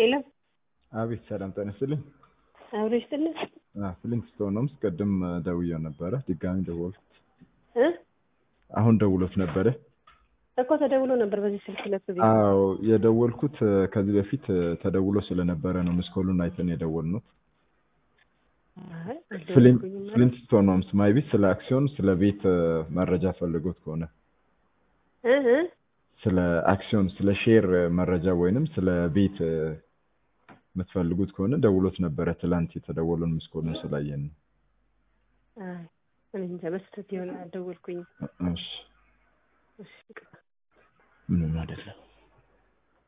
የለም አቤት ሰላም ጤና ይስጥልኝ። አብሮ ይስጥልን ፍሊንት ስቶን ነው። ቅድም ደውዬው ነበረ፣ ድጋሚ ደወልኩት። እ አሁን ደውሎት ነበረ። እኮ ተደውሎ ነበር በዚህ ስልክ ሁለት ጊዜ። አዎ የደወልኩት ከዚህ በፊት ተደውሎ ስለነበረ ነው። ምስኮሉን አይተን የደወልነው። አይ አልደወልኩኝም ማለት ፍሊንት ስቶን ነው። ማይ ቤት ስለ አክሲዮን፣ ስለ ቤት መረጃ ፈልጎት ከሆነ እ እ ስለ አክሲዮን፣ ስለ ሼር መረጃ ወይንም ስለ ቤት የምትፈልጉት ከሆነ ደውሎት ነበረ። ትላንት የተደወለውን ምስኮሉን ስላየን ነው። አይ እኔ እንጃ በስህተት ይሆናል አልደወልኩኝም። እሺ እሺ ይቅርታ። ምንም አይደለም።